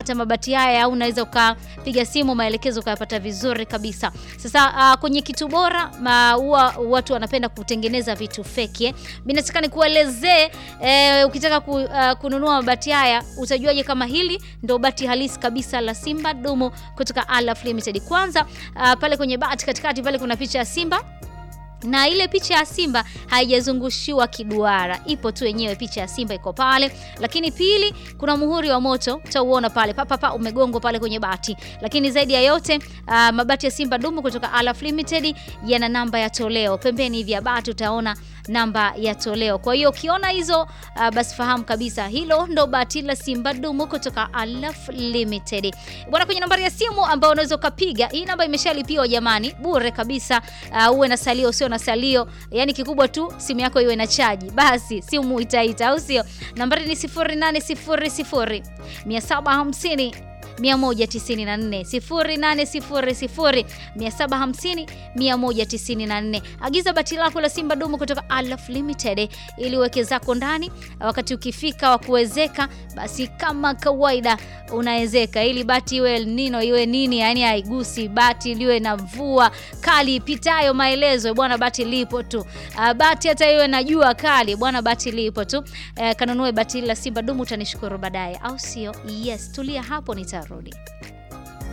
kupata mabati haya au unaweza ukapiga simu maelekezo ukayapata vizuri kabisa. Sasa uh, kwenye kitu bora huwa watu wanapenda kutengeneza vitu feki eh. Mimi nataka nikuelezee eh, ukitaka ku, uh, kununua mabati haya utajuaje kama hili ndio bati halisi kabisa la Simba dumu kutoka Alaf Limited. Kwanza uh, pale kwenye bati katikati pale kuna picha ya Simba na ile picha ya Simba haijazungushiwa kiduara, ipo tu yenyewe, picha ya Simba iko pale. Lakini pili, kuna muhuri wa moto utauona pale papapa, umegongwa pale kwenye bati. Lakini zaidi ya yote uh, mabati ya Simba dumu kutoka Alaf Limited yana namba ya toleo pembeni hivi ya bati, utaona namba ya toleo. Kwa hiyo ukiona hizo uh, basi fahamu kabisa hilo ndo bati la Simba dumu kutoka Alaf Limited bwana. Kwenye nambari ya simu ambayo unaweza ukapiga, hii namba imeshalipiwa jamani, bure kabisa. Uh, uwe na salio usio na salio, yani kikubwa tu simu yako iwe na chaji, basi simu itaita, au sio? Nambari ni 0800 750 194 0800 750 194. Agiza bati lako la Simba dumu kutoka Alaf Limited ili uweke zako ndani. Wakati ukifika wa kuwezeka, basi kama kawaida unawezeka, ili bati iwe nino iwe nini, yani haigusi bati liwe na mvua kali ipitayo maelezo bwana, bati lipo tu. Bati hata iwe na jua kali bwana, bati lipo tu. E, kanunue bati la Simba dumu, utanishukuru baadaye, au sio? Yes, tulia hapo, nitarudi.